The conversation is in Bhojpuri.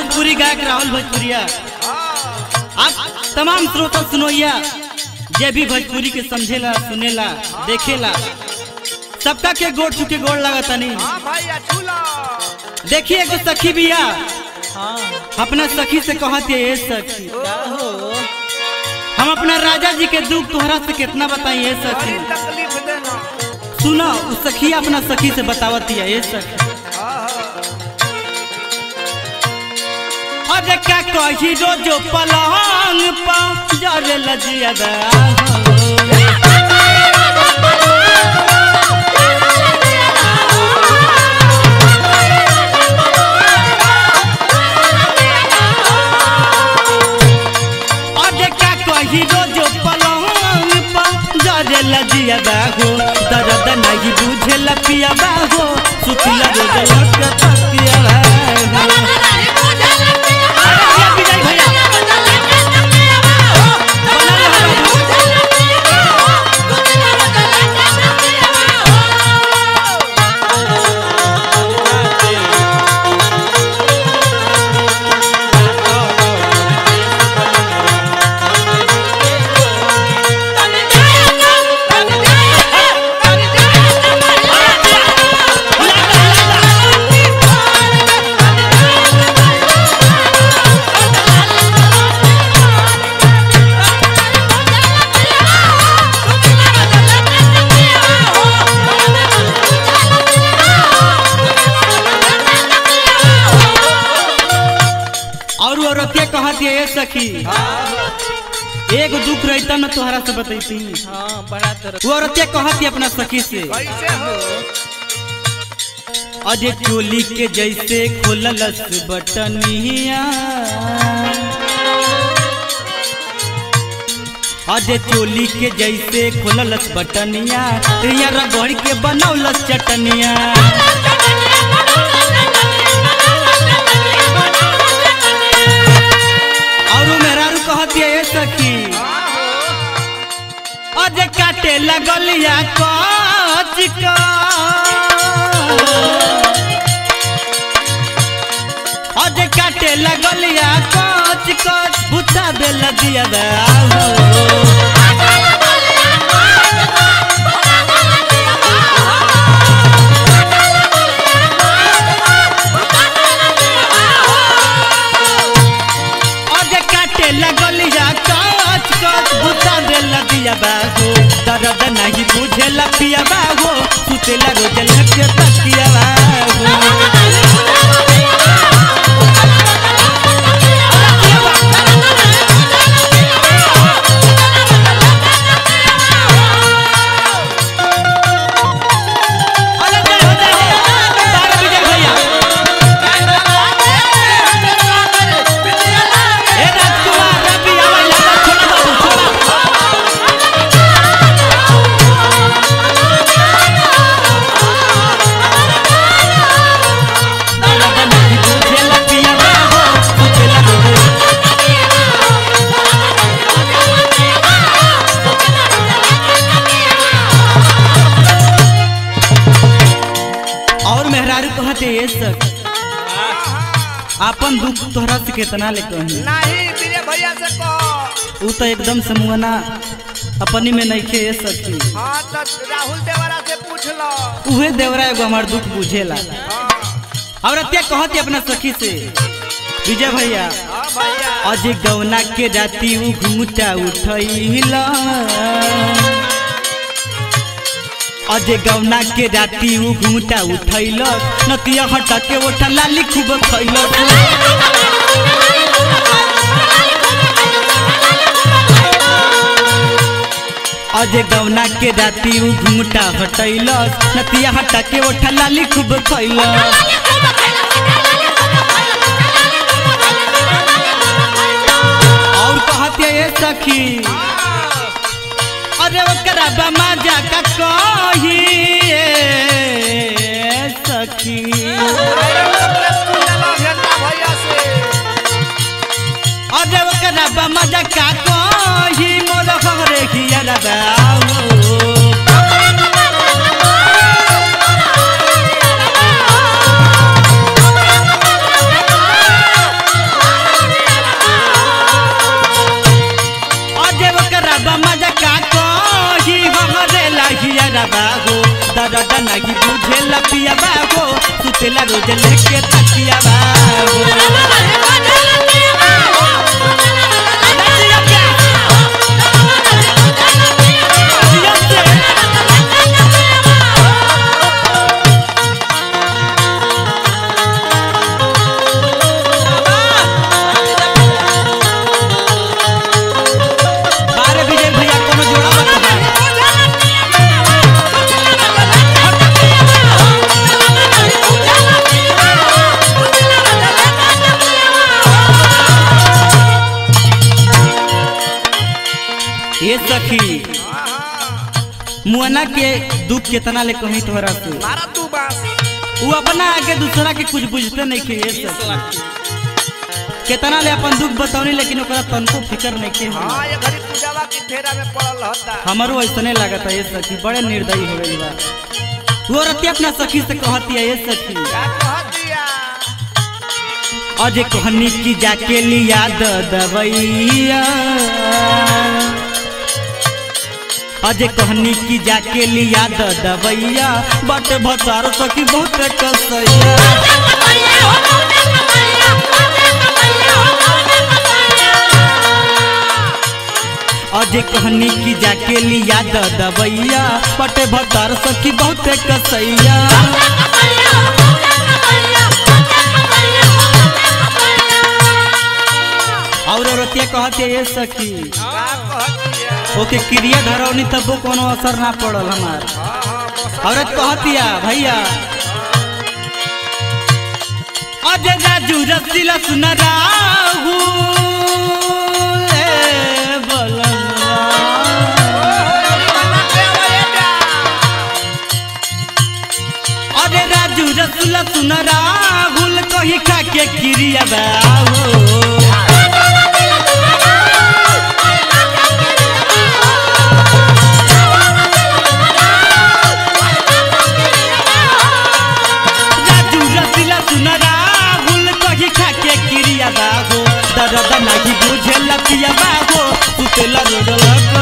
भोजपुरी गायक राहुल भोजपुरिया आप तमाम श्रोता सुनोइया जे भी भोजपुरी के समझेला सुनेला देखेला सबका के गोड़ चुके गोड़ लागता नहीं हाँ भैया छूला देखिए एगो सखी बिया हाँ अपना सखी से कहती है ये सखी क्या हो हम अपना राजा जी के दुख तोहरा से कितना बताई ये बड़ी सखी तकलीफ देना सुनो उस सखी अपना सखी से बतावती है ये सखी हाँ हाँ अरे का कही रोजो पलंग पा जरे लजिया अरे का कही रोजो पलंग पा जरे लजिया हो दर्द नहीं बुझे लपिया हो सुतिला रोज लटक तकिया अरे भैया विजय भैया बना रहा और वो औरतिया कहती है ये सखी एक दुख रहता न तोहरा से बतैती हाँ बड़ा तरह वो औरतिया कहती अपना सखी से कैसे हो अजय चोली के जैसे खोललस बटनिया अजय चोली के जैसे खोललस बटनिया रिया रगड़ के बनौलस चटनिया और वो मेहरारू कहती है ये सखी अजय काटे लगलिया कच का अजय काटे लगलिया कच कच बुता बेल दिया हो अजय काटे लगलिया कच कच बुता बेल दिया हो दर्द नहीं बुझे लपिया हो सुते लगो जल के तकिया हो अलग जय हो जय हो बारह विजय भैया ए राजकुमार रवि आवा लाला छोटा बाबू छोटा दर्द नहीं बुझे लपिया हो सुते लगो और मेहरारू कहते ये सब आपन दुख तोहरा से कितना ले कही नहीं मेरे भैया से कहो ऊ तो एकदम समूहना अपनी में नहीं खे सखी हाँ तो राहुल देवरा से पूछ लो उहे देवरा एगो हमार दुख बुझेला हाँ और अत्या कहती अपना सखी से विजय भैया हाँ भैया अजय गौना के राती ऊ घूमटा उठैला अजय गौना के राती ऊ घूमटा उठैल नतिया हटा के ओठा लाली खूब खैल अजय गौना के राती ऊ घूमटा हटैल नतिया हटा के ओठा लाली खूब खैल और कहते ये सखी अरे ओकरा बमा जा का कही ए सखी भैया से अरे ओकरा बमा जा का कही मोर घरे हिया रबाओ नहीं बुझेला पिया बाबो सुतेला रोज लेके तकिया बाबो जिया से बारे विजय भैया कोनो जोड़ा बता ये सखी मुअना के दुख कितना ले कहीं तोहरा से मारा तू बास वो अपना आगे दूसरा के कुछ बुझते नहीं के ये सखी कितना ले अपन दुख बतावनी लेकिन ओकरा तनको फिकर नहीं के हाँ ये घड़ी पूजावा की फेरा में पड़ल रहता हमारो ऐसने लागत है ये सखी बड़े निर्दयी हो गई बा वो रति अपना सखी से कहती है ये सखी क्या कह दिया अजय कहनी की जाके लिया द दवैया अजय कहनी की जाके लिया द दवैया बट भतार सखी बहुत कसैया अजय कहनी की जाके लिया द दवैया बट भतार सखी बहुत कसैया और औरतिया कहते ये सखी क्या कह दिया ओके क्रिया धरौनी तब वो कोनो असर ना पड़ल हमार हाँ हाँ बस औरत कहतिया भैया अजय राजू रसीला सुन राहु अरे राजू रसुला सुन राहुल कही खा के क्रिया बाबू राजू रसीला सुन राहुल कही खा के क्रिया बाबू दर्द नहीं बुझे लतिया बाबू सुतेला रोड लग